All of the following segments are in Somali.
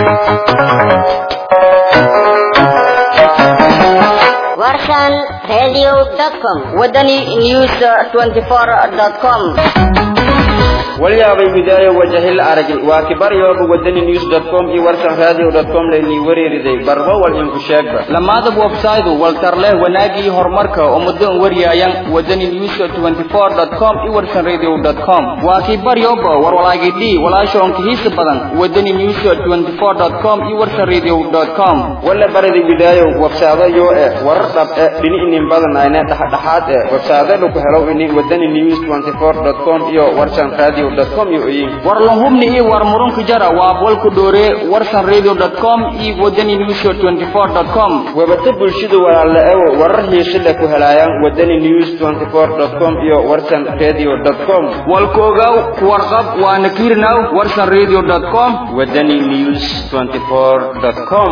warsan radio.com wadani news 24.com walyaabay bidaayo wajahil arag waa kibaryooba wadani news com iyo warsan radio com laynii wareeriday barba wal inku sheegba lamaada website waltarleh wanaagii horumarka oo muddo wariyaayan wadani news 24.com iyo warsan radio com waa kibaryoba warwalaagidhi walaashoonka hiisa badan wadani news 24.com iyo warsan radio com wala baradi bidaayo websaado yoo eh warar dhab eh dhini inin badan ayne dhexdhexaad eh websaado lagu helo ini wadani news 24.com iyo warsan radio com iyo oyin war lahubni iyo war murunka jara waa bolku dhoore warsan radio.com iyo wadani news 24.com webata bulshadu walaala ewo warar hiise leh ku helaayaan wadani news 24.com iyo warsan radio com walkoogaw kuwarqab waana kiirnaw warsan radio.com wadani news 24.com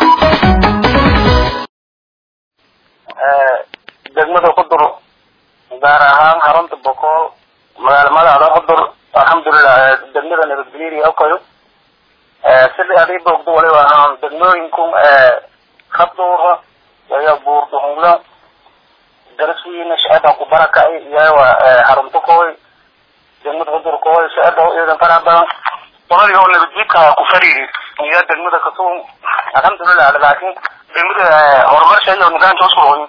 degmada qudur gaar ahaan xarunta bokool magaala magaada qudur alxamdulilah degmada nabadgelyada okayo sida adii boogdo waliba ahaan degmooyinku kabduura iyo buurduhungla daraswiina shacada ku barakacay iyawa xarunta kooy degmada qudur kooy shacada iyadan faraha badan qoladii oo nabadjiidka ku fariiri iyo degmada kasuun alxamdulilah laakiin degmada horumarsha iyo nidaamka uskuroyin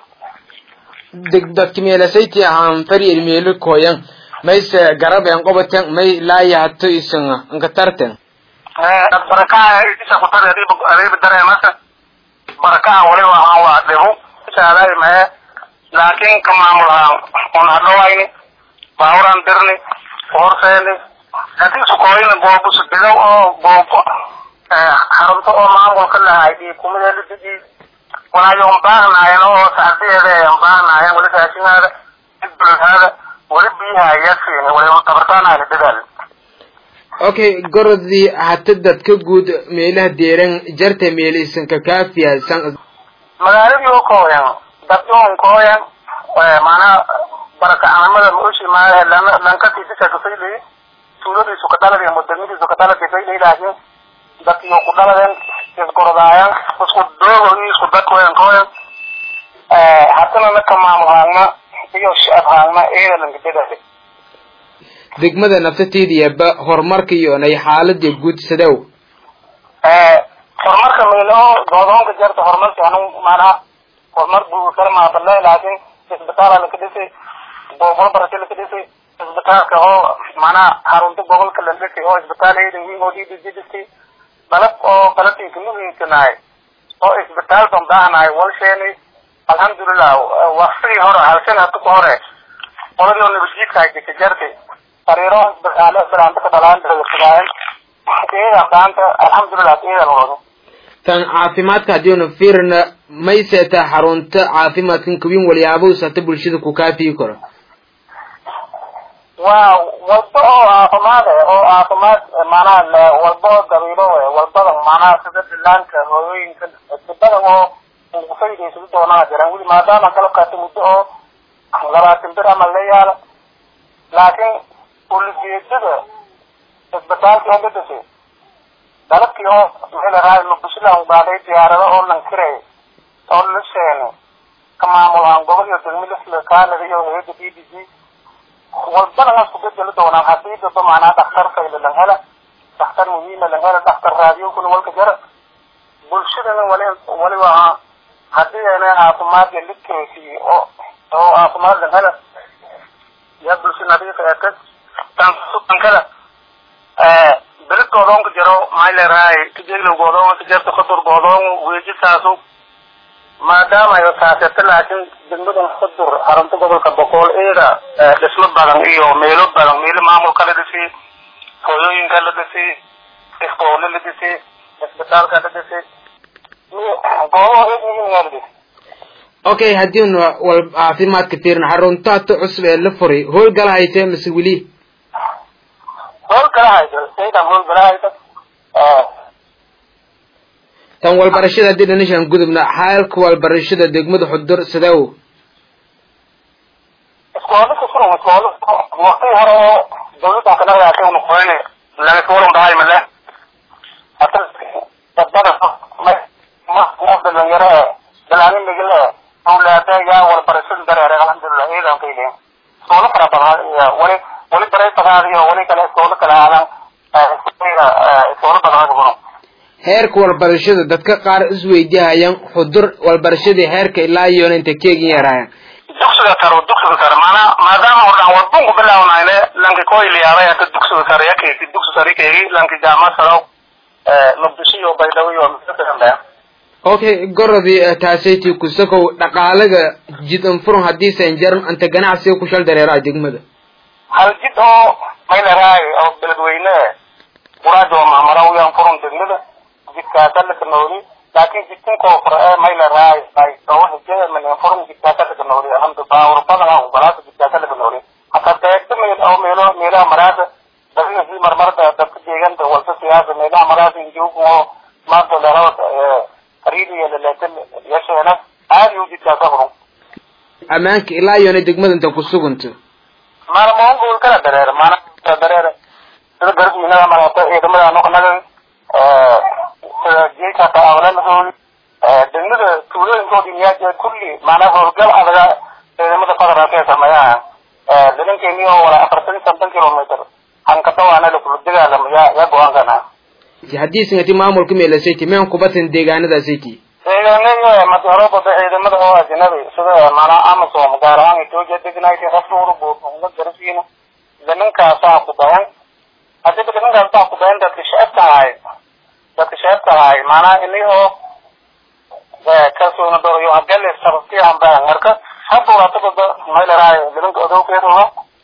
degdakmeelasayti ahaan fari ilmeelo koyan mayse garaben qobaten may laayahato isan nkatarten barakaha isa kutar adiiba dareemasa barakaha waliba ahaan waa dhibo saaday mahe laakiin ka maamul ahaan un hadhawayni baawuraan dirni horseeni hadii sukooyina boobusu bilow oo boobo xarunto oo maamulka lahay iyo kumadeela diji walaayo unbaahnaayeen oo sacdiyeeda ay unbaahnaayeen wali raashinhaada dibulhaada wali biyaha ayaa siini wali tabartaanaani dadaal okay gorodii hata dadka guud meelaha deeran jarta meela isanka kaafiya san magaaladii oo kooyan dadyoon kooyan maanaa barakacanimada maushi maahe lankatiisisa kafaylay tuuladiisu ka dhaladi mudamadiisu ka dhaladi faylay laakiin dadkii ku dhaladeen isgorodaayan isku doogo iyo isku dadkooyan kooyan haddana naka maamul haagna iyo shacab haagna eedalanka dadaale degmada naftateediyaba horumarka iyo nay xaalada guud sadow horumarka meelo goodoonka jarta horumarka anu maanaa horumar buu kala maadale laakiin isbitaala laka dhisay boobol barasho laka dhisay isbitaalka oo maanaa xarunta gobolka la dhisay oo isbitaal eedan wiin oo dhidiji dhisay dalab oo qalabkiisa muhiimkanahay oo isbitaal bambahanahay walsheeni alxamdulilah waktigii hore halshan hata ka hore qoladii oo nabadjiidka hayjika jartay sariiro isbitaalo bilaanta ka dhalaan dagasugaayan iyada qaanta alxamdulilah iyada loodo tan caafimaadka haddiinu fiirna may seetaa xarunta caafimaadkan kawin walyaabahus hata bulshada ku kaafiyi karo waa walba oo caafimaad eh oo caafimaad maanaha walba oo dabiilo eh walbada maanaha sida dhilaanka hooyooyinka sibadan oo ufaydaysa doonaa jiraan weli maadaama kala qaata muddo oo labaatan bir ama la yaala laakiin ulijeedada isbitaalkii oo dhadhashay dalabkii oo meelaraay mabushilan baaday diyaarado oo lankiray oo la sheene ka maamul ahaan gobol iyo degmo lisla kaanada iyo hayada b b c walbana waa isku bedeli doonaan hadii daba macnaa dhakhtar fayla lan hela dhakhtar muhiima lan hela dhakhtar raadiyokuna walka jara bulshadana wali waliba ahaa hadii ayna caafimaadka lidkeesii oo oo caafimaad lan hela yaa bulsha nadiif eetag tansukankada belid goodoonka jaro maxay leerahay kajeeglow goodoon kajeerta kudur goodoon weejisaasu maadaama ay saasirta laakiin degmadan kudur xarunta gobolka boqol eeda dhismo badan iyo meelo badan meelo maamulka la dhisay hooyooyinka la dhisay iskoole la dhisay isbitaalka la dhisay goobaha eed muhiim yaa la dhisay okay haddiinu wal caafimaadka fiirna xarunta hata cusub ee la furay howlgala haytee mise weli howlgala haysa saydan howlgala haysa tan walbarashada haddii dhanishaan gudubna xaalka walbarashada degmada xudur sidaw iskoole kusuran iskoole waqtii hore oo dawladdan kana raasay unu qoyne laga walan dhahay male hata wali wali barayfadaadiyo wali kale iskoola kala aadan iskoola badanaga buno heerka walbarashada dadka qaar isweydihayaan xudur walbarashadii heerka ilaa iyona inta keegin yaraayan dugsiga sare dugsiga sare maana maadaama ordhan wadbunku bilawnayne lanki koyliyaabay hata dugsiga sare yakeesi dugsi sare keegi lanki jaama saro muqdisho iyo baydhabo iyo misakanbea okay gorodii taasaytii kusakow dhaqaalaga jid anfurun haddii sanjaran anta ganacsiga ku shal dareeraa degmada hal jid oo maylaraay oo beledweyne quraado maamarawyaan furun degmada jidkaasa lakanooli laakin jidkin koofur ee maylaraay ay oo hijada malen furun jidkaasa lakanooli alhamdu baawur badan oo balaasa jidkaasa lakanooli hata deegta meel oo meelo meelaha maraada dadina si marmarda dadka deeganta walta siyaasa meelaha maraada injuugu oo maanta laraad qariibiya laleetan yasheena aadi u jidkaasa furun ammaanka ilaa iyona degmada inta ku sugunto maana maungol kala dareer maana dareer sida garbiinada marata ciidamada noqnaga sida jeeka taawalanadoodi degmada tuulooyinkoodi miyaa kulli maanaa howlgal adaga ciidamada federaalka ee sameeyaha nimankeeni oo wala afartan iyo soddon kilometer hankatawaana lakula dagaalamo yaa yaa go-aankana haddii singati maamulka meelasaytii meen kubatan deegaanadaasaytii deegaanada madorobada ciidamada oo ajnabi sida maanaa amazon gaar ahaan ethiopia degnayt rafnuuru buuxuula garasiina nimankaasaa ku bayan hadiba nimankaasaa ku bayan dadka shacabka ahay dadka shacabka ahay maanaa ini oo kalsoona doroyo hadele sarfiyan bayan marka haburatagada maylaraay nimanka odowkeedaha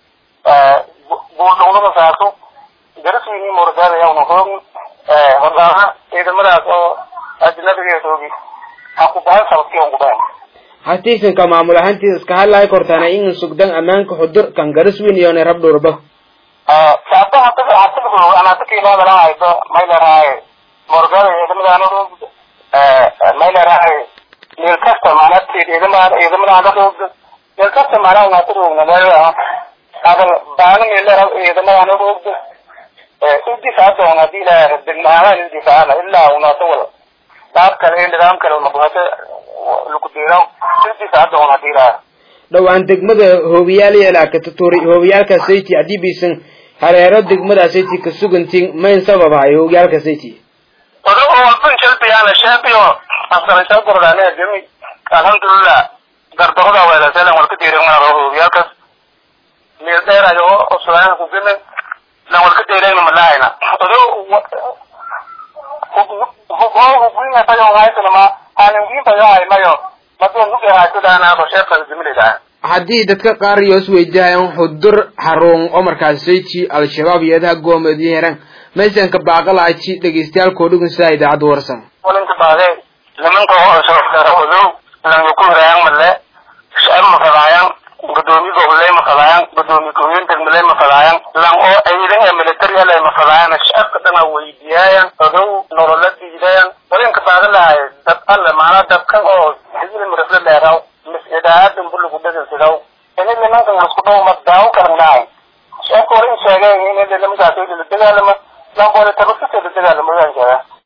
buurdhugnada saaso garasiini muragaadayauna hoog hordaana ciidamadaas oo ajnabigeedoogi ha ku bahan sarfiyan ku bayan hatiisanka maamul ahaantiisa iska hadlahay kortaana in sugdan ammaanka xudur kan garaswin iyona rabdhurba saata hata hata anata kiilaadalahaydo maylaraay morgada ciidamadaanadog maylaraay meel kasta maana ciidamada ciidamadaanadog meel kasta maana unatadogna meelaha adan baana meelera ciidamadaanadog udifaadoon hadii ilaa degmahaan udifaacana ilaa unata wala qaab kale iyo nidaam kale mabahata lukudira udifaadoon hadii ilaa dhowaan degmada hoobiyaal yeelaakatatuuri hoobiyaalka sayti haddii biisan hareero degmada sayti ka sugantiin mayn sababahay hoobiyaalka sayti odo oo walban shalbiyana shaabiyo askaraysa gordane gemi alhamdulillah gardarada weelaselan walka diirigna hoobiyaalkas meel dheerayo oo sulaan ku gemi lan walka diirigna malahayna odo hubinga tayo haysanama aanin tayo haymayo madon nuge haysadaanaado sheekada jimilidaa haddii dadka qaar iyo isweydihayan xudur xarun oo markaas sayti al-shabaab iyadaha goomedi heran maysanka baaqalaaji dhegeystayaalkoo dhugunsaa idaacadda warsan walinka baade nimanka oo odow lanka ku hirayan male shacab mafadaayan gudoomiye goboley mafadaayan gudoomiye ku-heen degmaley mafadaayan lan oo ciidan ee military ale mafadaayan shacabka dhana weydiyaayan odow nolola diidayan walinka baada lahay dad alle maanaa dadkan oo xizili mirafle dheeraw mis-idaadan buligu dhegasidaw ini nimankan isku dhow ma daawo karan lahay shacabka hore in sheegeen in nimankaas la dagaalama lanboole tabasita